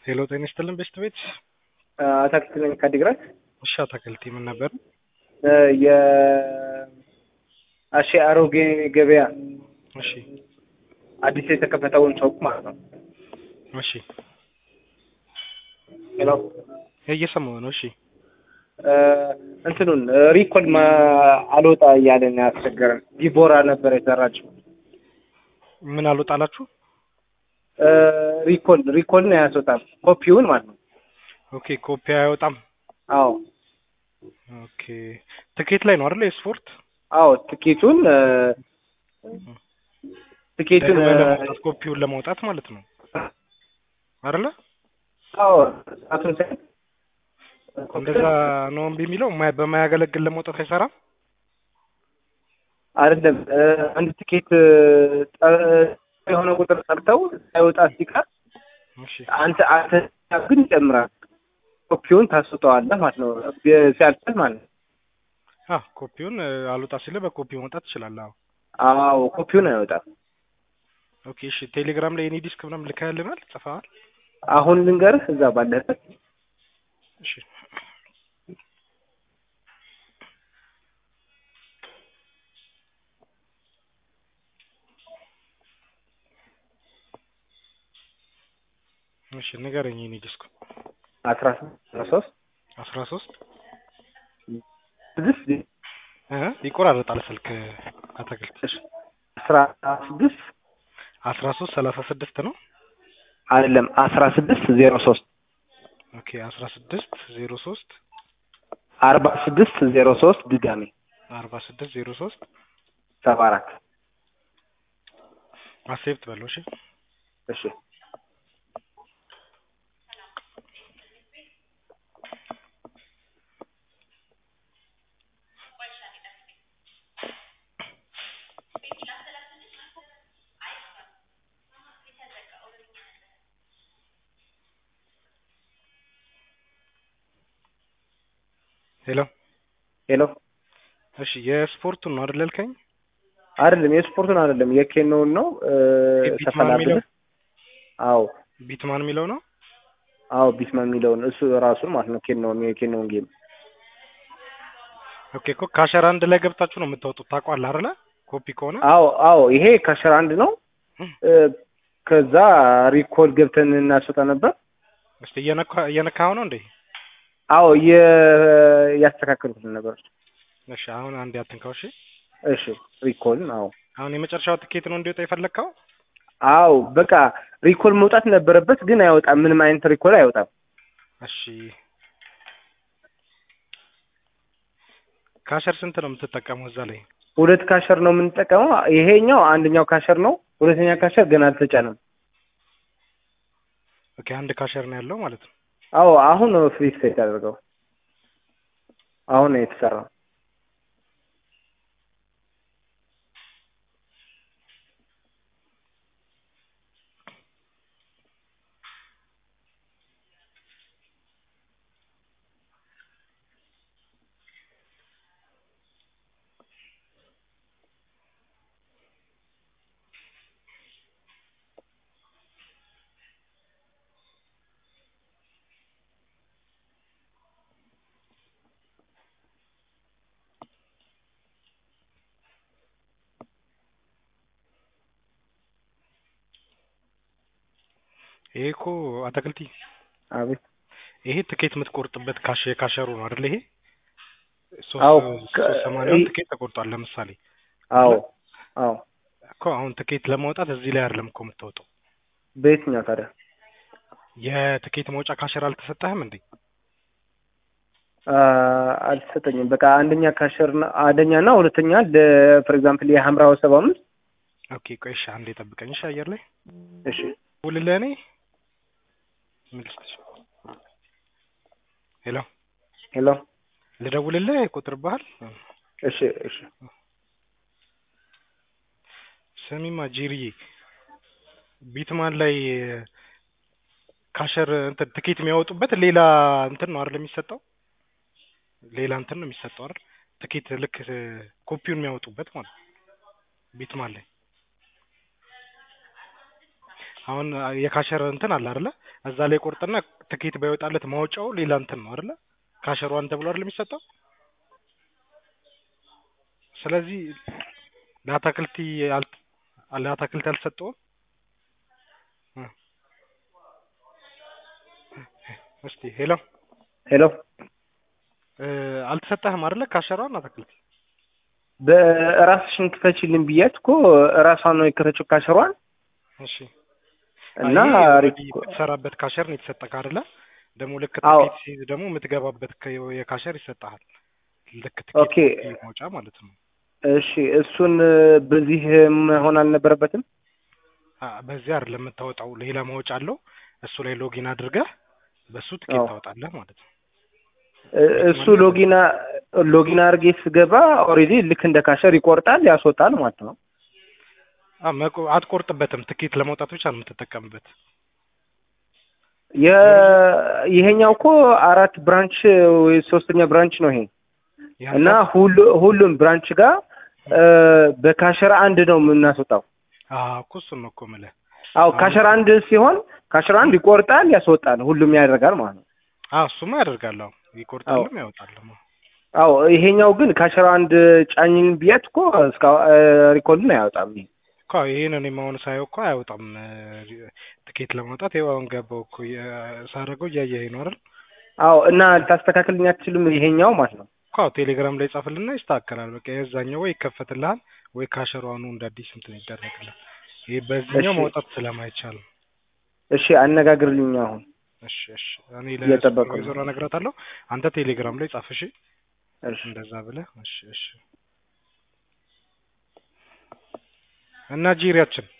ሄሎ ጤና ይስጥልን ቤስት ቤት አታክልት ነኝ ከዲግራት እሺ አታክልት ምን ነበር የአሼ አሮጌ ገበያ እሺ አዲስ የተከፈተውን ሱቅ ማለት ነው። እሺ ሄሎ እየሰማሁ ነው እሺ እንትኑን ሪኮል አልወጣ እያለን ያስቸገረን ዲቦራ ነበር የሰራችው። ምን አልወጣላችሁ ሪኮል ሪኮልን አያስወጣም ኮፒውን ማለት ነው። ኦኬ ኮፒ አይወጣም አዎ ኦኬ ትኬት ላይ ነው አይደል የስፖርት አዎ ትኬቱን ትኬቱን ደግመህ ለማውጣት ኮፒውን ለማውጣት ማለት ነው አይደለ አዎ ሰዓቱን ሳይ እንደዛ ነው እምቢ የሚለው የማያ- በማያገለግል ለማውጣት አይሰራም አይደለም አንድ ትኬት የሆነ ቁጥር ጠርተው ሳይወጣ ሲቀር እሺ አንተ አንተ ግን ይጨምራል ኮፒውን ታስወጣዋለህ ማለት ነው ሲያልፍል ማለት ነው አ ኮፒውን አልወጣ ሲል በኮፒ ማውጣት ትችላለህ አዎ አዎ ኮፒውን አይወጣም ኦኬ እሺ ቴሌግራም ላይ የኔ ዲስክ ምናምን ልከህልናል ጽፈሃል አሁን ልንገርህ እዛ ባለበት እሺ እሺ ንገረኝ የኔ ዲስክ አስራ ሶስት አስራ ሶስት ስድስት እ ይቆራረጣል ስልክ አታክልት አስራ ስድስት አስራ ሶስት ሰላሳ ስድስት ነው አይደለም አስራ ስድስት ዜሮ ሶስት ኦኬ አስራ ስድስት ዜሮ ሶስት አርባ ስድስት ዜሮ ሶስት ድጋሜ አርባ ስድስት ዜሮ ሶስት ሰባ አራት አሴፕት በለው እሺ እሺ ሄሎ ሄሎ እሺ የስፖርቱን ነው አይደል ያልከኝ አይደለም የስፖርቱን አይደለም የኬኖውን ነው ቢትማን ተፈላብለ የሚለው አዎ ቢትማን የሚለው ነው አዎ ቢትማን የሚለውን እሱ ራሱን ማለት ነው ኬኖውን የኬኖውን ጌም ኦኬ እኮ ካሸር አንድ ላይ ገብታችሁ ነው የምታወጡት ታውቋለህ አይደለ ኮፒ ከሆነ አዎ አዎ ይሄ ካሸር አንድ ነው እ፣ ከዛ ሪኮል ገብተን እናስወጣ ነበር እስቲ እየነካ እየነካኸው ነው እንዴ አዎ እየ- እያስተካከልኩት ነበር እሺ አሁን አንድ ያትንካው እሺ እሺ ሪኮልን አዎ አሁን የመጨረሻው ትኬት ነው እንዲወጣ የፈለግከው አዎ በቃ ሪኮል መውጣት ነበረበት ግን አይወጣም ምንም አይነት ሪኮል አይወጣም እሺ ካሸር ስንት ነው የምትጠቀመው እዛ ላይ ሁለት ካሸር ነው የምንጠቀመው ይሄኛው አንደኛው ካሸር ነው ሁለተኛ ካሸር ገና አልተጫነም ኦኬ አንድ ካሸር ነው ያለው ማለት ነው አዎ አሁን ነው ፍሪ ሴት ያደርገው አሁን ነው የተሰራው ይሄ እኮ አታክልቲ አቤት ይሄ ትኬት የምትቆርጥበት ካሽ የካሸሩ ነው አይደል ይሄ አዎ፣ ሶስት ከ- ሶስት ሰማንያውን ይሄ- ትኬት ተቆርጧል ለምሳሌ አዎ አዎ እኮ አሁን ትኬት ለማውጣት እዚህ ላይ አይደለም እኮ የምታወጣው በየትኛው ታዲያ የትኬት መውጫ ካሸር አልተሰጠህም እንዴ አ፣ አልተሰጠኝም በቃ አንደኛ ካሸር ና- አንደኛ እና ሁለተኛ ፎር ኤግዛምፕል የሀምራው ሰባ አምስት ኦኬ ቆይ እሺ አንዴ ጠብቀኝ እሺ አየር ላይ እሺ ውልልህ እኔ ምን ልስጥሽ ሄሎ ሄሎ ልደውልልህ ይቆጥርብሃል እሺ እሺ ስሚማ ጂሪዬ ቢትማን ላይ ካሸር እንትን ትኬት የሚያወጡበት ሌላ እንትን ነው አይደል የሚሰጠው ሌላ እንትን ነው የሚሰጠው አይደል ትኬት ልክ ኮፒውን የሚያወጡበት ማለት ነው ቢትማን ላይ አሁን የካሸር እንትን አለ አይደለ? እዛ ላይ ቆርጥና ትኬት ባይወጣለት ማውጫው ሌላ እንትን ነው አይደለ? ካሸር ዋን ተብሎ አይደል የሚሰጠው? ስለዚህ ለአታክልቲ አልት ለአታክልቲ አልሰጠውም። እ እስቲ ሄሎ ሄሎ እ አልተሰጠህም አይደለ? ካሸሯን አታክልቲ በራስሽን ክፈችልን ብያት እኮ ራሷን ነው የከፈችው ካሸሯን እሺ እና ይሄ ኦልሬዲ ሪኮ የምትሰራበት ካሸር ነው የተሰጠህ አይደለ? ደግሞ ልክ አዎ። ትኬት ሲይዝ ደግሞ የምትገባበት ከ- የካሸር ይሰጥሃል። ልክ ኦኬ። ትኬት መውጫ ማለት ነው። እሺ እሱን በዚህ መሆን አልነበረበትም። አ በዚህ አይደለም የምታወጣው፣ ሌላ ማውጫ አለው። እሱ ላይ ሎጊን አድርገህ በሱ ትኬት አዎ። ታወጣለህ ማለት ነው። እ- እሱ ሎጊና ሎጊን አድርጌ ስገባ ኦልሬዲ ልክ እንደ ካሸር ይቆርጣል ያስወጣል ማለት ነው። አ መቆ- አትቆርጥበትም። ትኬት ለማውጣት ብቻ ነው የምትጠቀምበት። የ- ይሄኛው እኮ አራት ብራንች ወይ ሶስተኛ ብራንች ነው ይሄ ያንተ እና ሁሉ ሁሉም ብራንች ጋር እ፣ በካሸር አንድ ነው የምናስወጣው። አዎ እኮ እሱን ነው እኮ የምልህ። አው ካሸር አንድ ሲሆን ካሸር አንድ ይቆርጣል ያስወጣል፣ ሁሉም ያደርጋል ማለት ነው። አዎ እሱማ ያደርጋል። አዎ ይቆርጣልም ያወጣልም። አው ይሄኛው ግን ካሸር አንድ ጫኝን ብያት እኮ እስካሁን ሪኮርድን አያወጣም። ይሄ እኮ ይሄንን የማሆን ሳየው እኮ አያወጣም። እ፣ ትኬት ለማውጣት ይኸው አሁን ገባው እኮ የ- ሳደርገው እያየኸኝ ነው አይደል? አው እና ልታስተካክልኝ አትችልም ይሄኛው ማለት ነው። እኮ አዎ ቴሌግራም ላይ ጻፍልና ይስተካከላል። በቃ የዛኛው ወይ ይከፈትልሃል ወይ ካሸሯኑ እንደ አዲስ እንትን ይደረግልሃል። ይሄ በዚህኛው እሺ። ማውጣት ስለማይቻል ነው። እሺ አነጋግርልኝ አሁን እሺ እሺ እኔ እየጠበቅኩ ነው። ለሱፐርቫይዘሩ እነግራታለሁ። አንተ ቴሌግራም ላይ ጻፍ እሺ። እሺ እንደዛ ብለህ እሺ እሺ። እና ጂሪያችን